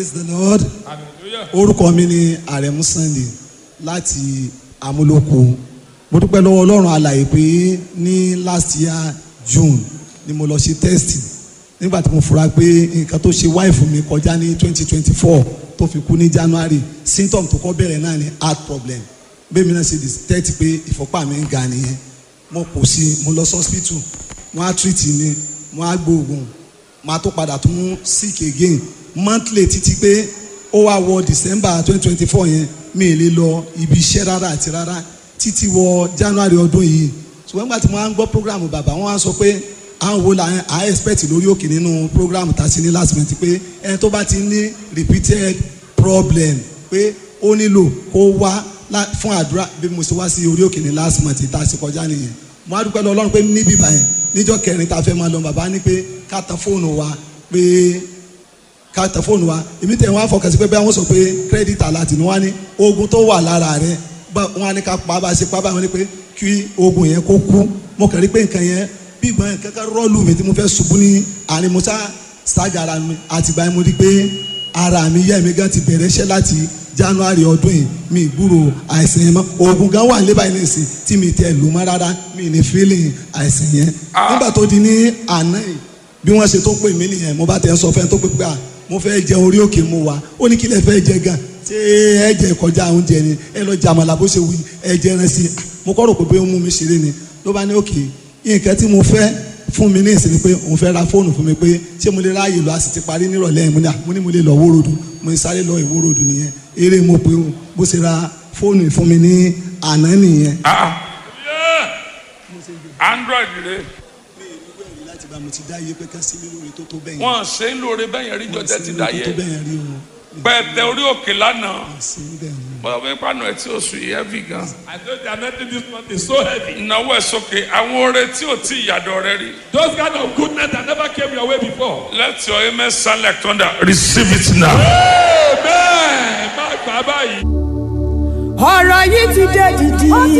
praise the lord hallelujah orúkọ mi ni àrẹ̀mú sunday láti amúlòkó mo dúpẹ́ lọ́wọ́ ọlọ́run alàyè pé ní last year june ni mo lọ ṣe test nígbà tí mo fura pé nǹkan tó ṣe wáìfù mi kọjá ní twenty twenty four tó fi kú ní january symptom tó kọ́ bẹ̀rẹ̀ náà ni heart problem bẹ́ẹ̀ mi náà ṣe detect pé ìfọ́pá mi ń ga nìyẹn mo kò sí mo lọ sí hospital wọ́n á treat mi wọ́n á gbóògùn máa tó padà tún sick again monthly títí pé ó wá wọ december twenty twenty four yẹn mi ì lè lọ ibi iṣẹ́ rárá àti rárá títí wọ january ọdún yìí ṣùgbọ́n nígbà tí mo máa ń gbọ́ program bàbá wọn á sọ pé àwọn wo la à expect lórí òkè nínú program tá a ṣe ní last month pé ẹni tó bá ti ní repeated problem pé ó nílò kó wá lá- fún àdúrà bí mo ṣe wá sí orí òkè ní last month tá a ṣe kọjá nìyẹn mo á dúpẹ́ lọ ọlọ́run pé níbí báyẹn níjọ́ kẹrin tá a fẹ́ máa lọ bàbá ní pé ká tan fóònù wa pé ká tẹ fóònù wa èmi tẹ̀ wọ́n á fọkàn sí pé bẹ́ẹ̀ wọ́n sọ pé kírẹ́dìtì aláàtì ni wọ́n á ní oògùn tó wà lára rẹ̀ bá wọ́n á ní ká pa bá a ṣe pa báyìí wọ́n ní pé kí oògùn yẹn kó kú mo kàn rí pé nǹkan yẹn bí ìgbọ́n yẹn kankan rọ́ọ̀lù mi tí mo fẹ́ ṣubú ní àárín mo sá ṣáàgà ara mi àtìgbà yẹn mo rí pé ara mi yẹ́ mi gan ti bẹ̀rẹ̀ iṣẹ́ láti january ọdún yìí mi ìgbúrò àìsàn yẹn mọ́ oògùn gan wà nílẹ̀ báyìí nìsín tí mi tẹ̀ lù mọ́ rárá mi ní feeling àìsàn yẹn nígbà tó di ní àná yìí bí wọ́n ṣe tó pè mí nìyẹn mo bá tẹ̀ ń sọ fẹ́ tó pé pé à mo fẹ́ jẹ orí òkè mu wa ó ní kí lẹ fẹ́ jẹ gan ṣé ẹ jẹ kọjá oúnjẹ ni ẹ lọ jẹ àmàlà bó ṣe wí ẹ jẹ ẹran sí i mo kọ́ rò pé bóyá ó mú mi ṣeré ni ló bá ní òkè nǹkan tí mo fẹ́ fún mi ní ìsinmi pé òun fẹ́ ra fóònù fún mi pé ṣé mo lè ráàyè lọ a sì ti parí nírọ̀lẹ́ yẹn mo ní à mo ní mo lè lọ wórodù mo ní sáré lọ ìwórodù nìyẹn eré mo pé o bó ṣe ra fóònù fún mi ní àná nìyẹn. ah yeah android rẹ mi ì ní wẹ̀rí láti bá mo ti dá iye pé ká sí mi lórí tó tó bẹ́yẹn. wọn ṣe ń lóore bẹ́yẹn rí jọjẹ ti dá tó yẹ tó bẹ́yẹn rí o. pẹ̀tẹ orí òkè lánàá sí bẹ́ẹ̀ ni. bọ́dọ̀ bí pàánù ẹ̀ tí ó sùn yìí heavy gan. I know the anointing this month is so heavy. ìnáwó ẹ̀ sókè àwọn oore tí ò tí ìyàdọ̀ rẹ rí. Those kind of goodness that never came your way before. let your amen sound like thunder receive it now. Amen. Má gbà báyìí. ọ̀rọ̀ yìí ti dé dìdì.